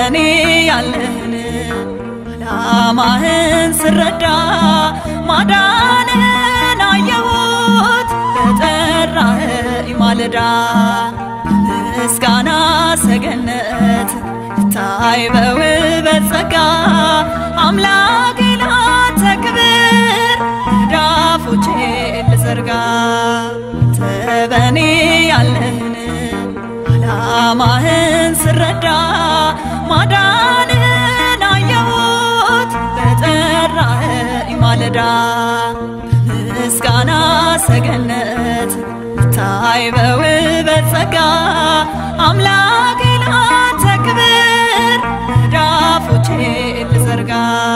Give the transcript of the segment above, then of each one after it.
በኔ ያለህን ዓላማህን ስረዳ ማዳንን አየሁት ለጠራኸኝ ማለዳ ምስጋና ሰገነት ታይ በውበት ጸጋ አምላኬ ላንተ ክብር ዳፎቼ ልዘርጋ ተበኔ ያለህን ዓላማህን ስረዳ ማዳንን አየሁት በጠራኸኝ ማለዳ ምስጋና ሰገነት ታይ በውበት ጸጋ አምላኬ ላንተ ክብር ዳፎቼ ልዘርጋ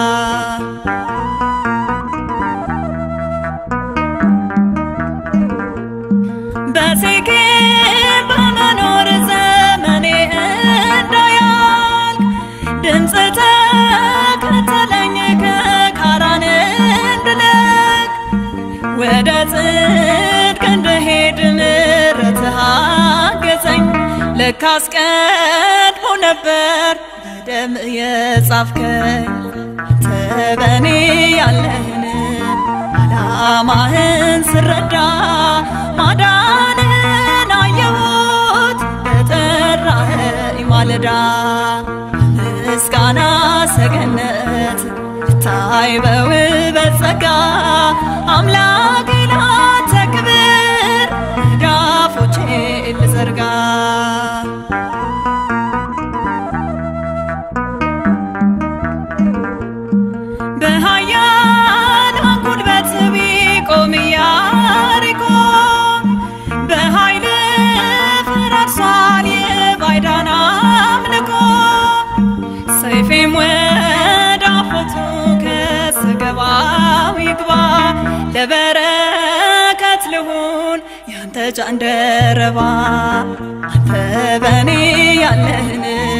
በሴኬም በመኖር ዘመኔ እንዳያልቅ ድምፅ ተከተለኝ ከካራን እንድለቅ ወደ ጽድቅ እንድሄድ ምሕረትህ አገዘኝ። ለካስ ቀድሞ ነበር በደም የጻፍከኝ አንተ በኔ ያለህን ዓላማህን ስረዳ ማዳንን አየሁት በጠራኸኝ ማለዳ ምስጋና ሰገነት ታይ በውበት ጸጋ አምላኬ ላንተ ክብር ዳፎቼ ልዘርጋ በኃያላን ጉልበት ቢቆም ኢያሪኮ በኃይል ፈራርሷል የባዕዳን አምልኮ ሰይፌም ወደ አፎቱ ከስገባው ይግባ ለበረከት ልሁን ያንተ ጃንደረባ አንተ በኔ ያለህን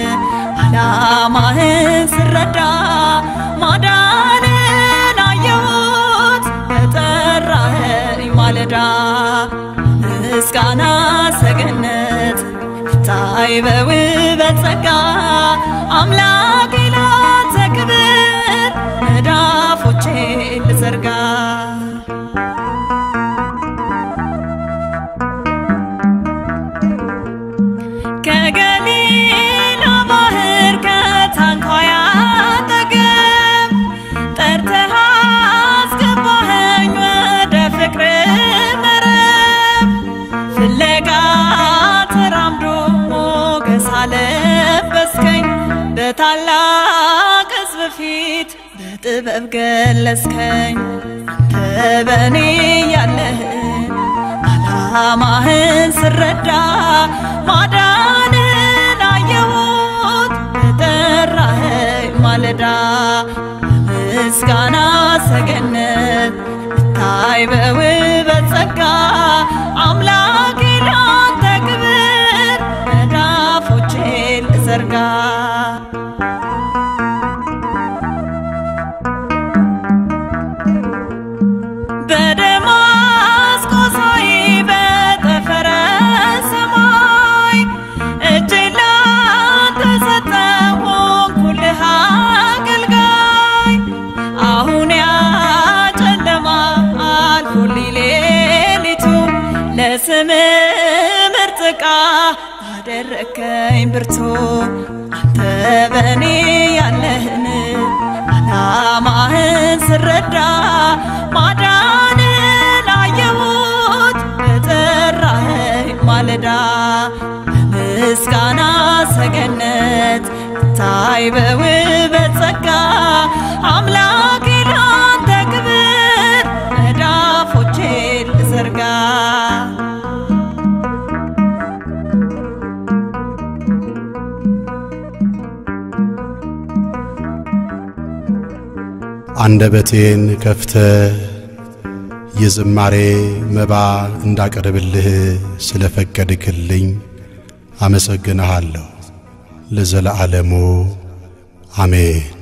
ዓላማህን ስረዳ ማዳንን አየሁት በጠራኸኝ ማለዳ ምስጋና ሰገነት ታይ በውበት ጸጋ አምላኬ ላንተ ክብር መዳፎቼ ልዘርጋ ከገሊላ ባህር ከታንኳያ አጠገብ ጠርተህ አስገባኸኝ ወደ ፍቅር መረብ ፍለጋ ተራምዶ ሞገስ አለበስከኝ በታላቅ ሕዝብ ፊት በጥበብ ገለጽከኝ አንተ በኔ ያለህን ዓላማህን ስረዳ ማዳንን አየሁት በጠራኸኝ ማለዳ ምስጋና ሰገነት ታይ በውበት ጸጋ አምላኬ ላንተ ክብር መዳፎቼ ልዘርጋ በደማስቆ ሳይ በጠፈረ ሰማይ እጄን ላንተ ሰጠሁ ሆንኩልህ አገልጋይ አሁን ያ ጨለማ አልፎልኝ ሌሊቱ ለስም ምርጥ ዕቃ አደረከኝ ብርቱ አንተ በኔ ያለህን ዓላማህን ስረዳ ማዳንን አየሁት በጠራኸኝ ማለዳ ምስጋና ሰገነት ታይ በውበት ጸጋ አምላኬ ላንተ ክብር መዳፎቼ ልዘርጋ አንደበቴን ከፍተ የዝማሬ መባ እንዳቀርብልህ ስለፈቀድክልኝ አመሰግንሃለሁ። ለዘለዓለሙ አሜን።